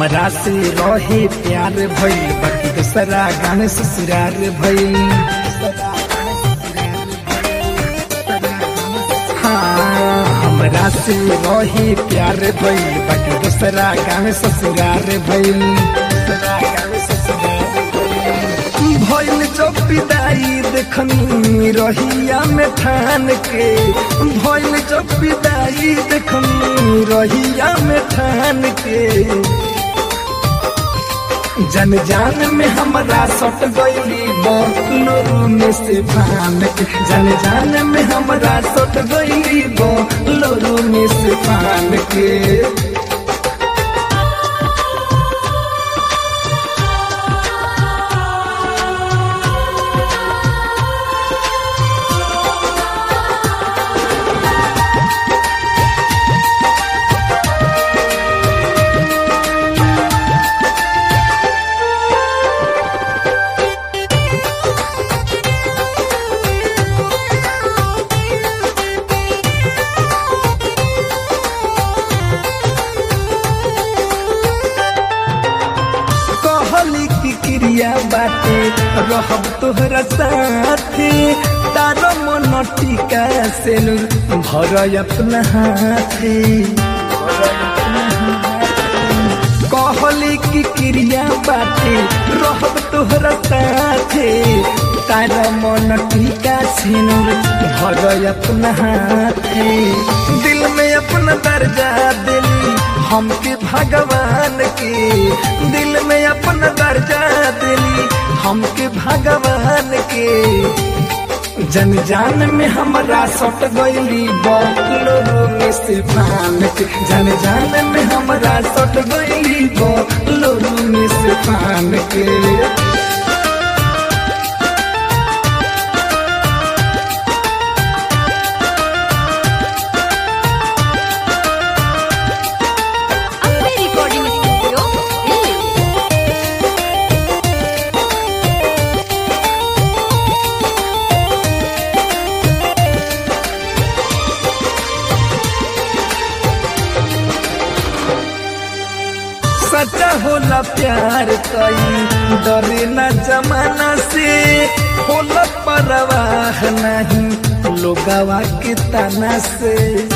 हमरा से रहे प्यार भइल बाकी दूसरा गाने ससुरार भइल हाँ हमरा से रहे प्यार भइल बाकी दूसरा गाने ससुरार भइल दूसरा गाने ससुरार भइल। भइल जब विदाई देखनी रहिया में ठान के भइल जब विदाई देखनी रहिया में ठान के जन जान में हमरा सट गईली बोलो में से फान के जन जान में हमरा सट गईली बोलो में से फान के कहली की क्रिया बाटे रहब तोहरा साथे तारो मन टीका से भर अपना हाथे कहली की क्रिया बाटे रहब तोहरा साथे तारा मन टीका से भर अपना हाथे दिल में अपना दर्जा दिली हमके भगवान के दिल में अपना दर्जा दिली हमके भगवान के जन जान में हमरा सट गईली बोलो में से फान के जन जान में हमरा सट गईली बोलो में से फान के अम्बे रिकॉर्डिंग स्टूडियो दिल्ली सच्चा होला प्यार कई डरे न जमाना से होला परवाह नहीं लोगवा के तना से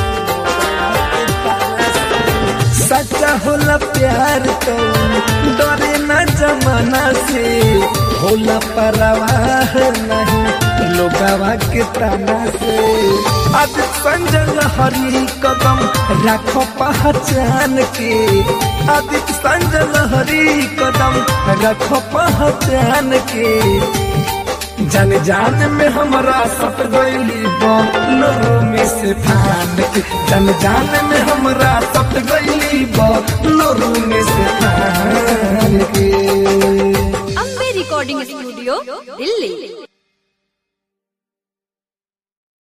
सच्चा होला प्यार तो डरे न जमाना से होला परवाह नहीं लोगवा के तना से अब संजल हरी कदम राखो पहचान के आदित्य संजल हरी कदम रखो पहचान के जन जान में हमरा सट गईली बोलो में से फान के जन जान में हमरा सट गईली बोलो में से फान के अम्बे रिकॉर्डिंग स्टूडियो दिल्ली